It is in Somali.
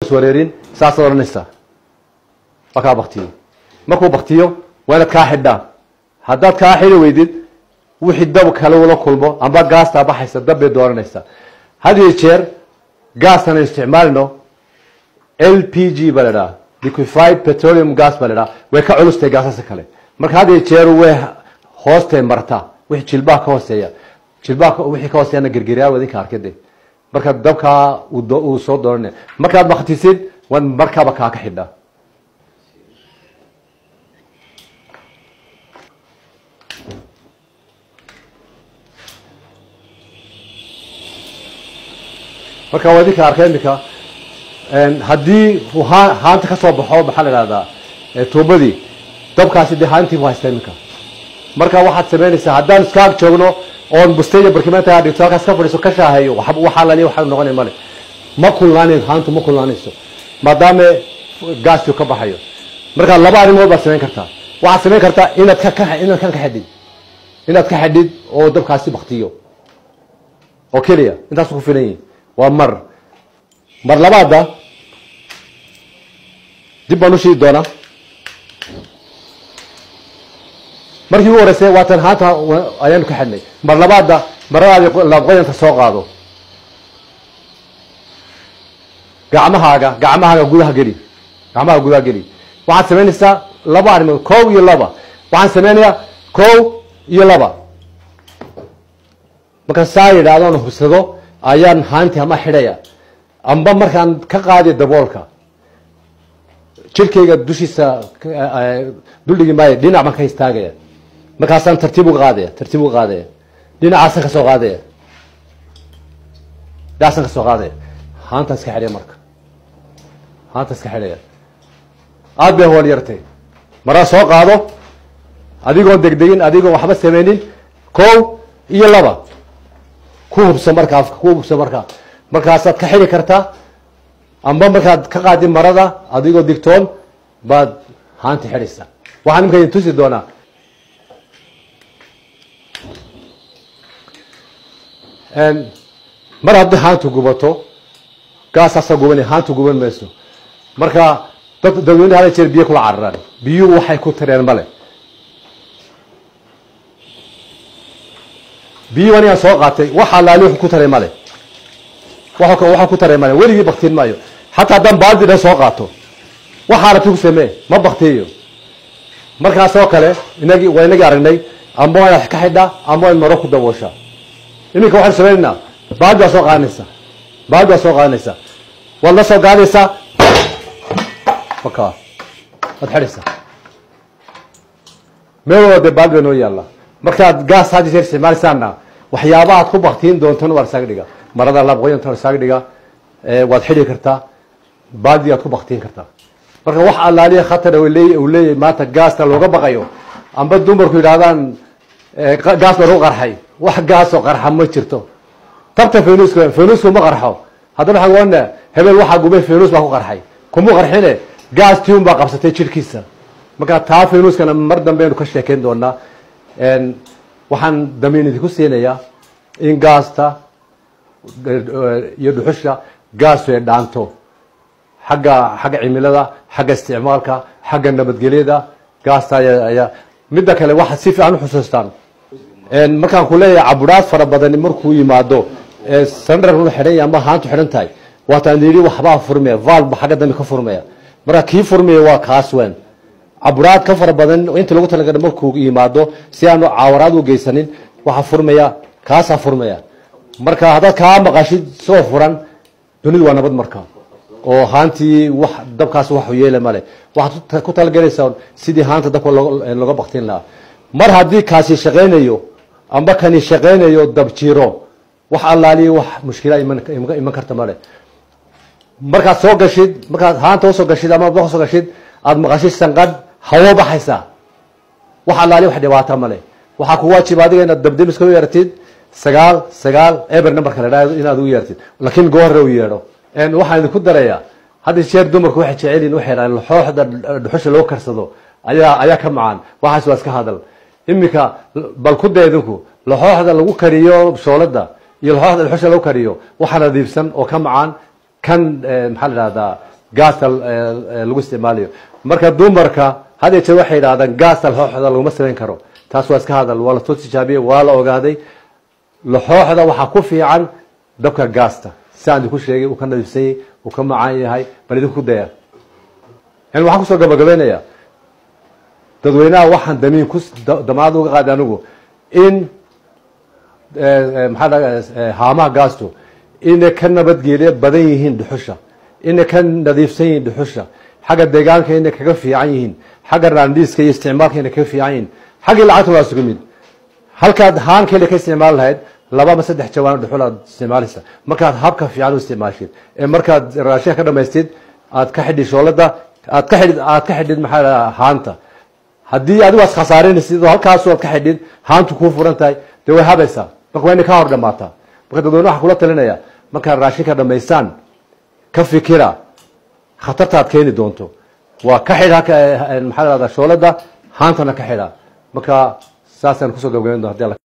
iswareerin saasaad odhanaysaa waa kaa baktiyo markuu baktiyo waa inaad kaa xidhaa haddaad kaa xidhi weydid wixii dab kale ula kulmo amba gaastaa baxaysa dab bay dooranaysaa had iyo jeer gaastan aynu isticmaalino l p g baa la dhaha liquified petroleum gas baa la dhaha way ka culustahay gaasasa kale marka had iyo jeer way hoostay martaa wixii jilbaha ka hooseeya jilbaha wixii ka hooseeyana gergeryaa wadinka arkade marka dabkaa uu soo dooranaya markaad baktisid waad markaaba kaa ka xidhaa marka waa idinka arka imika haddii uu haa haanta ka soo baxo maxaa la ihahdaa tuubadii dabkaasi dee haantii bu haysta iminka marka waxaad samaynaysaa haddaan iska ag joogno oon bustaya barkimaanta dhigto halkaas ka fadhiiso ka shaaheeyo waxaa laliya waxa noqonay male ma kulnaanin haantu ma kulnaanayso maadaama gaasku ka baxayo marka laba arrimood baad samayn kartaa waxaad samayn kartaa inaad ka ka inaad kan ka xidhid inaad ka xidhid oo dabkaasi baktiyo oo keliya intaasu ku filan yihin waa mar mar labaada dib baan u shidi doonaa markii ugu horeysay waatan haanta ayaanu ka xidhnay mar labaada maradaadi laabqoyanta soo qaado gacmahaaga gacmahaaga gudaha geli gacmaha gudaha geli waxaad samaynaysaa laba arrimood kow iyo laba waxaan samaynayaa kow iyo laba markaan saa yidhaahdoon hubsado ayaan haanti ama xidhaya amba markaan ka qaadiyo daboolka jirkayga dushiisa duldhigi maayo dhinac baan ka istaagaya markaasaan tartiib uga qaadaya tartiib uga qaadaya dhinacaasaan ka soo qaadaya dhinacaasaan ka soo qaadaya haantaan iska xidhaya marka haantaan iska xidhaya aada bay hool yartay maraa soo qaado adigoon degdegin adigoon waxba samaynin kow iyo laba ku hubso marka afka ku hubso marka markaasaad ka xidhi kartaa amba markaad ka qaadin marada adigoo digtoon baad haanta xidhaysaa waxaan imika idin tusi doonaa mar haddii haantu gubato gaasaasa gubanay haantu guban mayso marka dad dadweyne hada jeer biyo kula cararaan biyuhu waxay ku tareen male biyuhu anigaan soo qaatay waxa laali wax ku taray male waxa ku taray male weligii baktiin maayo xataa haddaan baaldi dhan soo qaato waxaana tu ku samee ma baktiyo markaasoo kale inagii waa inagii aragnay amba waa inaad ka xidhaa amba waa in maro ku dabooshaa iminka waxaan samaynaynaa baaldi waa soo qaadanaysaa baaldi waa soo qaadanaysaa waad la soo gaadaysaa maka waad xidhaysaa meel walba dee baaldi baa noo yaalla markaad gaas had jeer isticmaalaysaana waxyaabaha ad ku baktiin doontana waa isaga dhiga marada laabqoyanta waa isaga dhiga waad xidhi kartaa baaldi aad ku baktiin kartaa marka wax allaaliya khatar uu leeyahay maanta gaasta looga baqayo amba dumarku yidhahdaan gaas baa lagu qarxay wax gaasoo qarxa ma jirto tabta fenuska fenusku ma qarxo haddana waxaan oana hebel waxaa gubay fenus baa ku qarxay kuma qarxine gaas tiun baa qabsatay jirhkiisa marka taa fenuskana mar dambeaynu ka sheekeyn doonaa waxaan damiin idinku siinayaa in gaasta iyo dhuxusha gaasu ay dhaanto xagga xagga cimilada xagga isticmaalka xagga nabadgelyada gaasta ayaa midda kale waxaad si fiican uxusuustaan markaan ku leeyahay caburaad fara badani markuu yimaado sandar xidhan ama haantu xidhan tahay waataan yidhi waxbaa furmaya valba xagga dambe ka furmaya marka kii furmaya waa kaas weyn caburaad ka fara badan inta lagu talagala markuu yimaado si aanu caawaraad u geysanin waxaa furmaya kaasaa furmaya marka haddaad kaa maqashid soo furan dunidu waa nabad marka oo haantii wax dabkaas wax yeela male waxaad ku talagelaysaa sidii haanta dabka looga baktin lahaa mar haddii kaasi shaqaynayo amba kani shaqaynayo dabjiro wax allaaliya wax mushkila iman karta male markaad soo gashid markaad haanta usoo gashid ama usoo gashid aada maqashid sanqadh hawo baxaysa wax allaaliya wax dhibaata male waxaa ku waajib adiga inaad dabdemiska u yeertid sagaal sagaal eber numberka la dhaha inaad u yeertid laakiin goorre u yeedho waxaan idinku darayaa hadda jeer dumarku waxay jecelyihin waxay dhahaan laxooxda dhuxusha loo karsado ayaa ayaa ka macaan waxaas waa iska hadal iminka bal ku dee idinku laxooxda lagu kariyo shoolada iyo laxooxda dhuxusha lagu kariyo waxa nadiifsan oo ka macaan kan maxaa la dhahdaa gaasta lagu isticmaalayo marka dumarka had jeer waxay yidhahdaan gaasta laxooxda laguma samayn karo taas waa iska hadal waa lasoo tijaabiyey waa la ogaaday laxooxda waxaa ku fiican dabka gaasta siaan idinku sheegay uu ka nadiifsanyay uu ka macaan yahay bal idinku daya yani waxaan kusoo gabagabaynayaa dadweynaha waxaan damiin ku damaad uga qaaday anigu in maxaa dhaha haamaha gaastu inay ka nabadgelyo badan yihiin dhuxusha inay ka nadiifsan yihiin dhuxusha xagga deegaanka inay kaga fiican yihiin xagga raandhiiska iyo isticmaalka inay kaga fiican yihiin xaggii lacagta waa isugu mid halkaad haan keli ka isticmaali lahayd laba ama saddex jawaan dhuxul aad isticmaalaysa markaad habka fiican u isticmaashid ee markaad raashinka ka dhamaystid aad ka xidhid shoolada aad ka xidhid aad ka xidhid maxaa dhaha haanta haddii adigu aad khasaarinaysid oo halkaasu aad ka xidhid haantu kuu furan tahay dee way habaysaa marka waa inay ka hor dhamaataa marka dadweyne waxaa kula talinaya markaad raashinka dhamaystaan ka fikira khatarta aad keeni doonto waa ka xidha maxaa lahada shoolada haantana ka xidha marka saasaan kusoo gabagabayn doon hadii